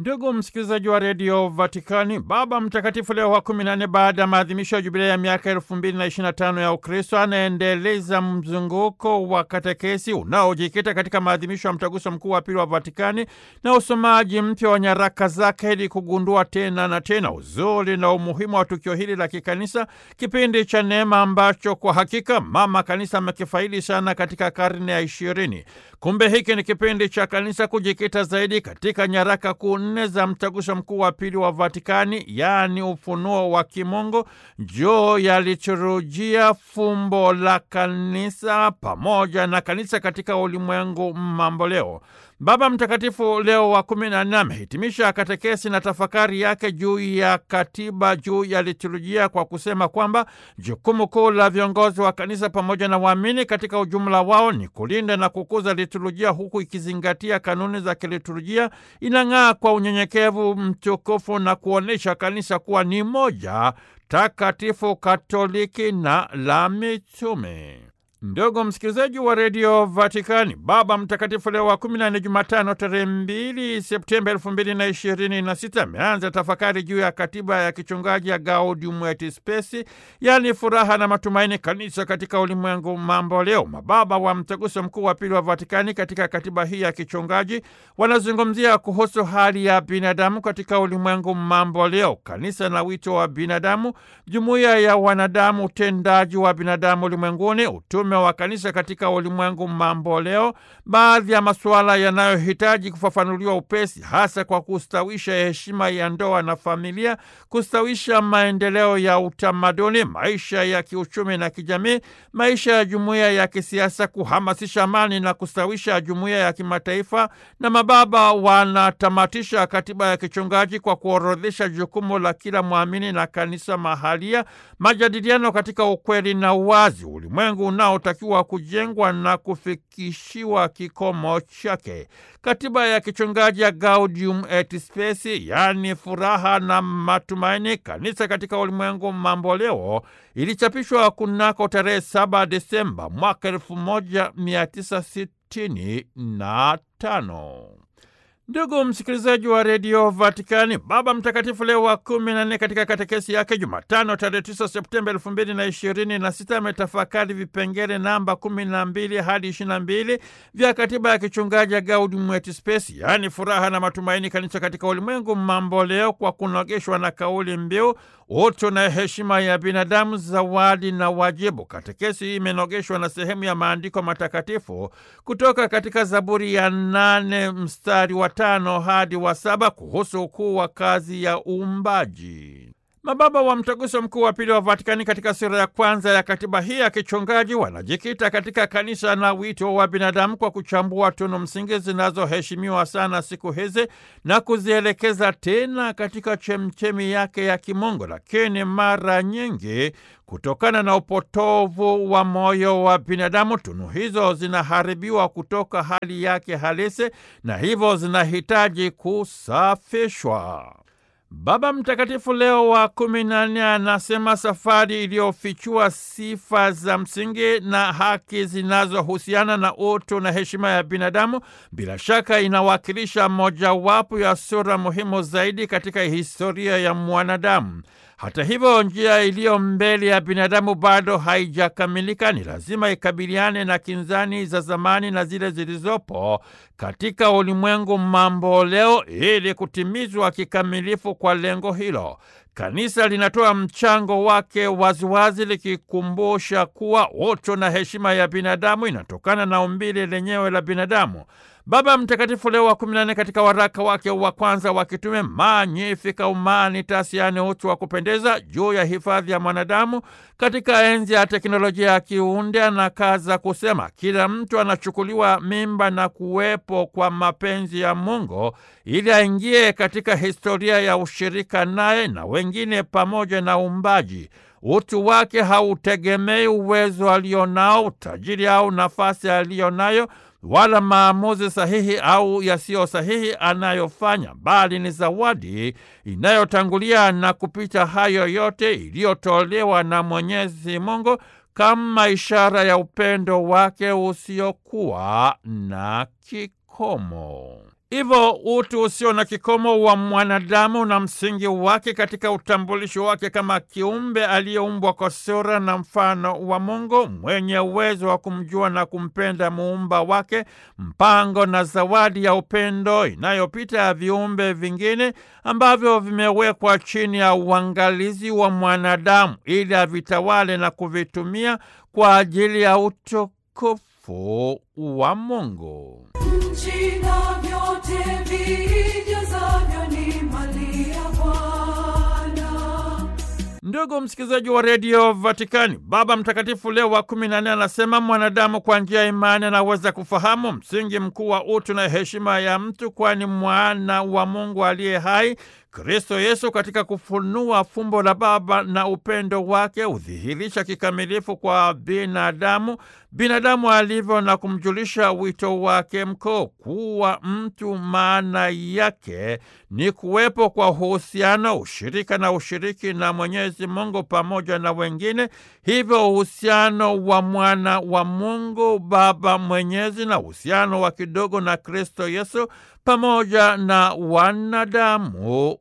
Ndugu msikilizaji wa redio Vatikani, Baba Mtakatifu Leo wa kumi na nne, baada ya maadhimisho ya jubilei ya miaka elfu mbili na ishirini na tano ya Ukristo, anaendeleza mzunguko wa katekesi unaojikita katika maadhimisho ya mtaguso mkuu wa pili wa Vatikani na usomaji mpya wa nyaraka zake ili kugundua tena na tena uzuri na umuhimu wa tukio hili la kikanisa, kipindi cha neema ambacho kwa hakika mama kanisa amekifaidi sana katika karne ya ishirini. Kumbe hiki ni kipindi cha kanisa kujikita zaidi katika nyaraka kuu nne za mtaguso mkuu wa pili wa Vatikani, yaani ufunuo wa kimungu juu ya liturujia, fumbo la kanisa pamoja na kanisa katika ulimwengu mamboleo. Baba Mtakatifu Leo wa kumi na nne amehitimisha katekesi na tafakari yake juu ya katiba juu ya liturujia kwa kusema kwamba jukumu kuu la viongozi wa kanisa pamoja na waamini katika ujumla wao ni kulinda na kukuza liturujia, huku ikizingatia kanuni za kiliturujia, inang'aa kwa unyenyekevu mtukufu na kuonyesha kanisa kuwa ni moja takatifu, katoliki na la mitume. Ndugu msikilizaji wa redio Vatikani, Baba Mtakatifu Leo wa kumi na nne, Jumatano tarehe mbili Septemba elfu mbili na ishirini na sita ameanza tafakari juu ya katiba ya kichungaji ya Gaudium et Spes, yaani furaha na matumaini, kanisa katika ulimwengu mambo leo. Mababa wa mtaguso mkuu wa pili wa Vatikani katika katiba hii ya kichungaji wanazungumzia kuhusu hali ya binadamu katika ulimwengu mambo leo, kanisa na wito wa binadamu, jumuiya ya wanadamu, utendaji wa binadamu ulimwenguni, utume wa kanisa katika ulimwengu mambo leo, baadhi ya masuala yanayohitaji kufafanuliwa upesi, hasa kwa kustawisha heshima ya ndoa na familia, kustawisha maendeleo ya utamaduni, maisha ya kiuchumi na kijamii, maisha ya jumuiya ya kisiasa, kuhamasisha amani na kustawisha jumuiya ya kimataifa. Na mababa wanatamatisha katiba ya kichungaji kwa kuorodhesha jukumu la kila mwamini na kanisa mahalia, majadiliano katika ukweli na uwazi, ulimwengu unaotakiwa kujengwa na kufikishiwa kikomo chake. Katiba ya kichungaji ya Gaudium et Spes, yaani furaha na matumaini, kanisa katika ulimwengu mambo leo, ilichapishwa kunako tarehe 7 Desemba mwaka 1965. Ndugu msikilizaji wa redio Vatikani, Baba Mtakatifu Leo wa kumi na nne katika katekesi yake Jumatano tarehe tisa Septemba elfu mbili na ishirini na sita ametafakari vipengele namba kumi na mbili hadi ishirini na mbili vya katiba ya kichungaji ya Gaudium et Spes, yaani furaha na matumaini, kanisa katika ulimwengu mambo leo, kwa kunogeshwa na kauli mbiu utu na heshima ya binadamu, zawadi na wajibu. Katekesi hii imenogeshwa na sehemu ya maandiko matakatifu kutoka katika Zaburi ya nane mstari wa tano hadi wa saba kuhusu ukuu wa kazi ya uumbaji. Mababa wa mtaguso mkuu wa pili wa Vatikani katika sura ya kwanza ya katiba hii ya kichungaji wanajikita katika kanisa na wito wa binadamu kwa kuchambua tunu msingi zinazoheshimiwa sana siku hizi na kuzielekeza tena katika chemchemi yake ya kimungu, lakini mara nyingi kutokana na upotovu wa moyo wa binadamu tunu hizo zinaharibiwa kutoka hali yake halisi na hivyo zinahitaji kusafishwa. Baba Mtakatifu Leo wa kumi na nne anasema safari iliyofichua sifa za msingi na haki zinazohusiana na utu na heshima ya binadamu bila shaka inawakilisha mojawapo ya sura muhimu zaidi katika historia ya mwanadamu. Hata hivyo, njia iliyo mbele ya binadamu bado haijakamilika. Ni lazima ikabiliane na kinzani za zamani na zile zilizopo katika ulimwengu mambo leo ili kutimizwa kikamilifu kwa lengo hilo. Kanisa linatoa mchango wake waziwazi likikumbusha kuwa utu na heshima ya binadamu inatokana na umbile lenyewe la binadamu. Baba Mtakatifu Leo wa kumi na nne katika waraka wake wa kwanza wa kitume Magnificat Humanitas, yaani utu wa kupendeza, juu ya hifadhi ya mwanadamu katika enzi ya teknolojia ya kiunde, anakaza kusema kila mtu anachukuliwa mimba na kuwepo kwa mapenzi ya Mungu ili aingie katika historia ya ushirika naye na wengine pamoja na uumbaji. Utu wake hautegemei uwezo alionao, utajiri au nafasi aliyonayo wala maamuzi sahihi au yasiyo sahihi anayofanya, bali ni zawadi inayotangulia na kupita hayo yote iliyotolewa na Mwenyezi Mungu kama ishara ya upendo wake usiokuwa na kikomo. Hivyo utu usio na kikomo wa mwanadamu na msingi wake katika utambulisho wake kama kiumbe aliyeumbwa kwa sura na mfano wa Mungu, mwenye uwezo wa kumjua na kumpenda muumba wake, mpango na zawadi ya upendo inayopita ya viumbe vingine ambavyo vimewekwa chini ya uangalizi wa mwanadamu ili avitawale na kuvitumia kwa ajili ya utukufu wa Mungu. Nchi na vyote vijazavyo ni mali ya Bwana. Ndugu msikilizaji wa redio Vatikani, Baba Mtakatifu Leo wa kumi na nne anasema mwanadamu kwa njia ya imani anaweza kufahamu msingi mkuu wa utu na heshima ya mtu, kwani mwana wa Mungu aliye hai Kristo Yesu katika kufunua fumbo la Baba na upendo wake hudhihirisha kikamilifu kwa binadamu binadamu alivyo na kumjulisha wito wake mkuu. Kuwa mtu maana yake ni kuwepo kwa uhusiano, ushirika na ushiriki na Mwenyezi Mungu pamoja na wengine. Hivyo uhusiano wa mwana wa Mungu Baba Mwenyezi na uhusiano wa kidogo na Kristo Yesu pamoja na wanadamu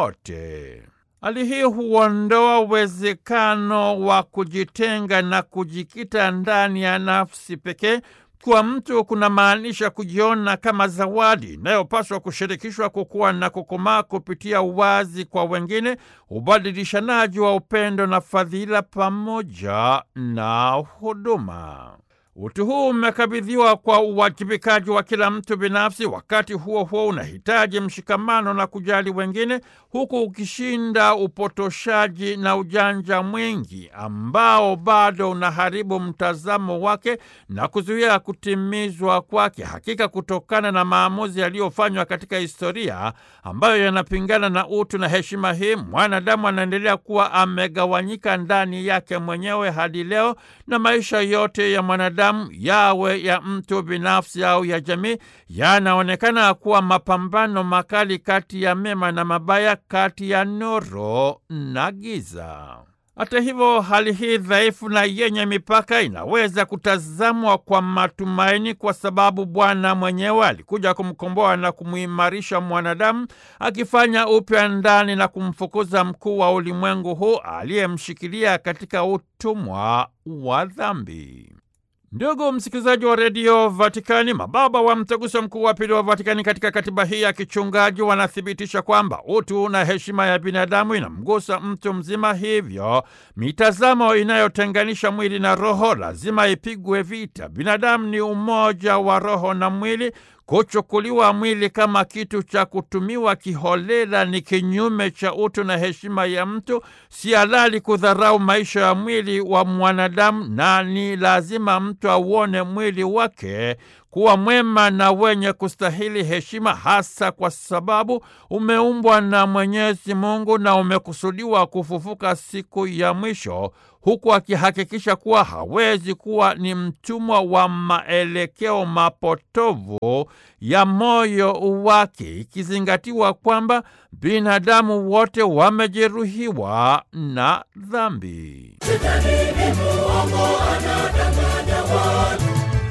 wote. Hali hii huondoa uwezekano wa kujitenga na kujikita ndani ya nafsi pekee. Kwa mtu kuna maanisha kujiona kama zawadi inayopaswa kushirikishwa, kukua na kukomaa kupitia uwazi kwa wengine, ubadilishanaji wa upendo na fadhila pamoja na huduma. Utu huu umekabidhiwa kwa uwajibikaji wa kila mtu binafsi. Wakati huo huo unahitaji mshikamano na kujali wengine, huku ukishinda upotoshaji na ujanja mwingi ambao bado unaharibu mtazamo wake na kuzuia kutimizwa kwake. Hakika, kutokana na maamuzi yaliyofanywa katika historia ambayo yanapingana na utu na heshima hii, mwanadamu anaendelea kuwa amegawanyika ndani yake mwenyewe hadi leo, na maisha yote ya mwanadamu yawe ya mtu binafsi au ya jamii yanaonekana kuwa mapambano makali kati ya mema na mabaya, kati ya nuru na giza. Hata hivyo, hali hii dhaifu na yenye mipaka inaweza kutazamwa kwa matumaini, kwa sababu Bwana mwenyewe alikuja kumkomboa na kumuimarisha mwanadamu, akifanya upya ndani na kumfukuza mkuu wa ulimwengu huu aliyemshikilia katika utumwa wa dhambi. Ndugu msikilizaji wa redio Vatikani, mababa wa mtaguso mkuu wa pili wa Vatikani katika katiba hii ya kichungaji wanathibitisha kwamba utu na heshima ya binadamu inamgusa mtu mzima, hivyo mitazamo inayotenganisha mwili na roho lazima ipigwe vita. Binadamu ni umoja wa roho na mwili. Kuchukuliwa mwili kama kitu cha kutumiwa kiholela ni kinyume cha utu na heshima ya mtu. Si halali kudharau maisha ya mwili wa mwanadamu, na ni lazima mtu auone mwili wake kuwa mwema na wenye kustahili heshima, hasa kwa sababu umeumbwa na Mwenyezi Mungu na umekusudiwa kufufuka siku ya mwisho, huku akihakikisha kuwa hawezi kuwa ni mtumwa wa maelekeo mapotovu ya moyo wake, ikizingatiwa kwamba binadamu wote wamejeruhiwa na dhambi. Shetani ni muongo, anadanganya watu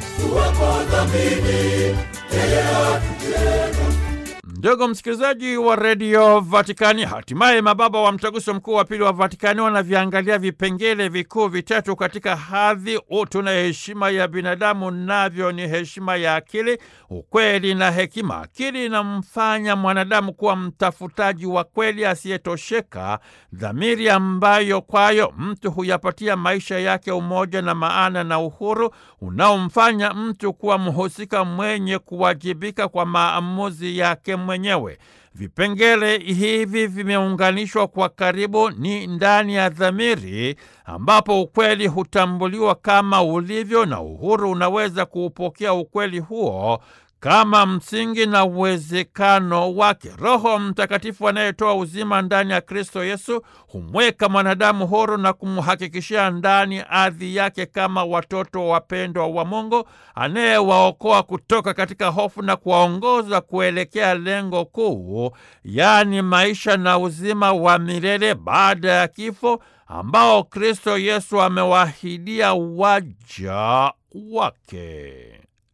wako dhambini, yeye hatutenda. Ndugu msikilizaji wa redio Vatikani, hatimaye mababa wa mtaguso mkuu wa pili wa Vatikani wanaviangalia vipengele vikuu vitatu katika hadhi, utu na heshima ya binadamu, navyo ni heshima ya akili, ukweli na hekima. Akili inamfanya mwanadamu kuwa mtafutaji wa kweli asiyetosheka, dhamiri ambayo kwayo mtu huyapatia maisha yake umoja na maana na uhuru unaomfanya mtu kuwa mhusika mwenye kuwajibika kwa maamuzi yake mwenyewe. Vipengele hivi vimeunganishwa kwa karibu, ni ndani ya dhamiri ambapo ukweli hutambuliwa kama ulivyo na uhuru unaweza kuupokea ukweli huo kama msingi na uwezekano wake. Roho Mtakatifu anayetoa uzima ndani ya Kristo Yesu humweka mwanadamu huru na kumhakikishia ndani ardhi yake kama watoto wapendwa wa Mungu, anayewaokoa kutoka katika hofu na kuwaongoza kuelekea lengo kuu, yaani maisha na uzima wa milele baada ya kifo ambao Kristo Yesu amewaahidia waja wake.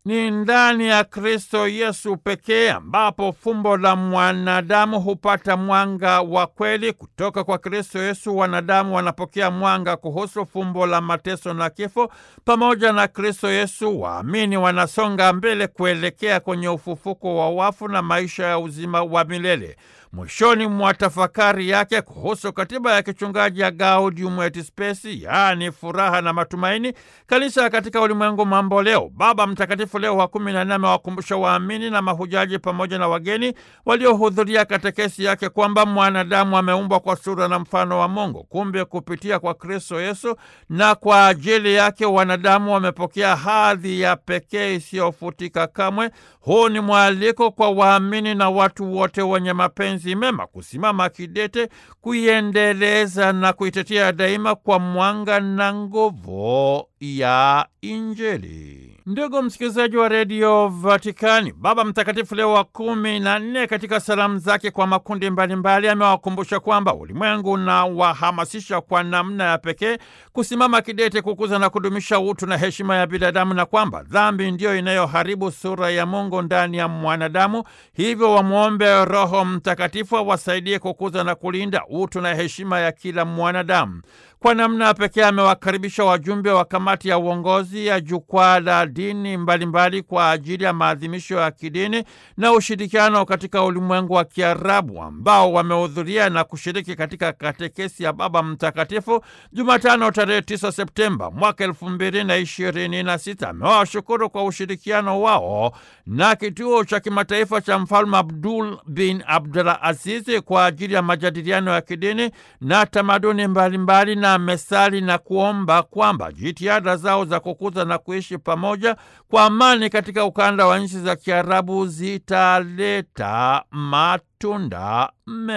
Ni ndani ya Kristo Yesu pekee ambapo fumbo la mwanadamu hupata mwanga wa kweli. Kutoka kwa Kristo Yesu wanadamu wanapokea mwanga kuhusu fumbo la mateso na kifo. Pamoja na Kristo Yesu, waamini wanasonga mbele kuelekea kwenye ufufuko wa wafu na maisha ya uzima wa milele. Mwishoni mwa tafakari yake kuhusu katiba ya kichungaji ya Gaudium et Spes, yaani furaha na matumaini, kanisa katika ulimwengu mambo leo, Baba Mtakatifu Leo wa kumi na nne amewakumbusha waamini na mahujaji pamoja na wageni waliohudhuria katekesi yake kwamba mwanadamu ameumbwa kwa sura na mfano wa Mungu. Kumbe kupitia kwa Kristo Yesu na kwa ajili yake wanadamu wamepokea hadhi ya pekee isiyofutika kamwe. Huu ni mwaliko kwa waamini na watu wote wenye mapenzi mema kusimama kidete, kuiendeleza na kuitetea daima kwa mwanga na nguvu ya Injili. Ndugu msikilizaji wa redio Vatikani, Baba Mtakatifu Leo wa kumi na nne katika salamu zake kwa makundi mbalimbali amewakumbusha kwamba ulimwengu unawahamasisha kwa namna ya pekee kusimama kidete kukuza na kudumisha utu na heshima ya binadamu na kwamba dhambi ndiyo inayoharibu sura ya Mungu ndani ya mwanadamu. Hivyo wamwombe Roho Mtakatifu awasaidie kukuza na kulinda utu na heshima ya kila mwanadamu. Kwa namna ya pekee amewakaribisha wajumbe wa kamati ya uongozi ya jukwaa la dini mbalimbali mbali kwa ajili ya maadhimisho ya kidini na ushirikiano katika ulimwengu wa Kiarabu ambao wamehudhuria na kushiriki katika katekesi ya Baba Mtakatifu Jumatano tarehe 9 Septemba mwaka elfu mbili na ishirini na sita. Amewashukuru kwa ushirikiano wao na kituo cha kimataifa cha Mfalme Abdul bin Abdulaziz kwa ajili ya majadiliano ya kidini na tamaduni mbalimbali na mesali na kuomba kwamba jitihada zao za kukuza na kuishi pamoja kwa amani katika ukanda wa nchi za Kiarabu zitaleta matunda mema.